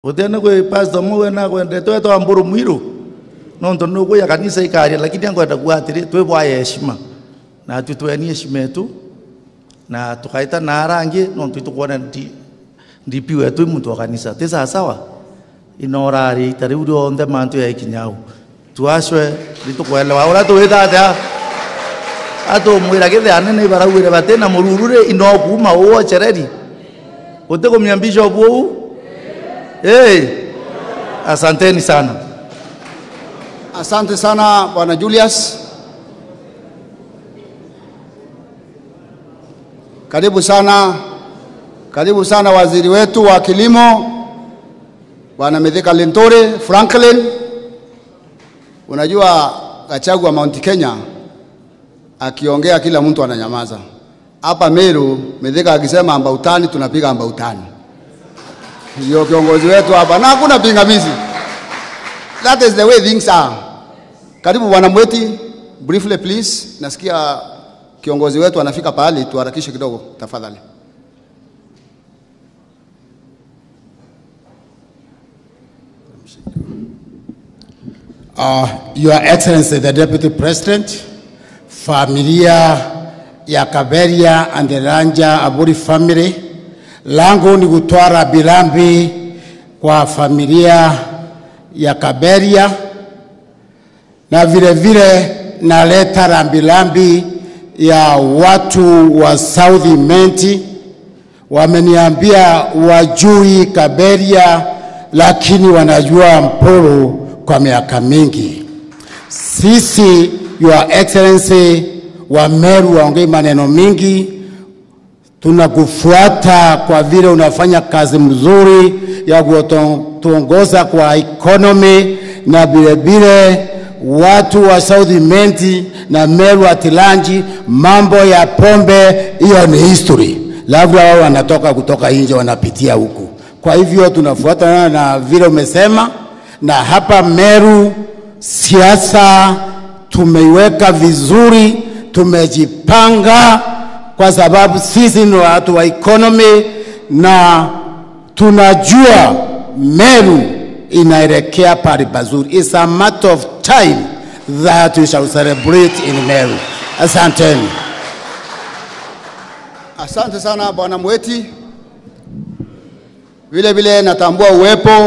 utene kwi pastor muwe na kwende twetwa mburu mwiru nonto nugu ya kanisa ikaria lakini angoenda kuatiri twibwaye heshima na tutweni heshima yetu na tukaita na arangi nonto itukuona ndi ndipi wetu muntu wa kanisa tisa sawa inorari itari uri onthe mantu ya ikinyau tuashwe ritukwelewa ura tuwita atia atumwira githane ni barauire batena mururure inokuma uochereri utikumia bishop uu Hey, asanteni sana. Asante sana Bwana Julius. Karibu sana, karibu sana waziri wetu wa kilimo Bwana Mithika Linturi Franklin. Unajua Gachagua Mount Kenya akiongea kila mtu ananyamaza. Hapa Meru Mithika akisema ambautani tunapiga ambautani ndio kiongozi wetu hapa na hakuna pingamizi. That is the way things are. Karibu bwana Mweti, briefly please. Nasikia kiongozi wetu anafika pahali, tuharakishe kidogo tafadhali. Uh, Your Excellency the Deputy President, familia ya Kaberia and the Ranja Aburi family, langu ni kutoa rambirambi kwa familia ya Kaberia na vile vile naleta rambirambi ya watu wa South Menti. Wameniambia wajui Kaberia, lakini wanajua Mpuru kwa miaka mingi. Sisi Your Excellency wa Meru waongei maneno mingi, tunakufuata kwa vile unafanya kazi mzuri ya kutuongoza kwa economy na vile vile watu wa South Menti na Meru Atilanji, mambo ya pombe hiyo ni history, labda wao wanatoka kutoka nje wanapitia huku. Kwa hivyo tunafuatana na vile umesema, na hapa Meru siasa tumeiweka vizuri, tumejipanga kwa sababu sisi ni watu wa economy na tunajua Meru inaelekea pale pazuri. It's a matter of time that we shall celebrate in Meru. Asanteni. Asante sana bwana Mweti. Vile vile natambua uwepo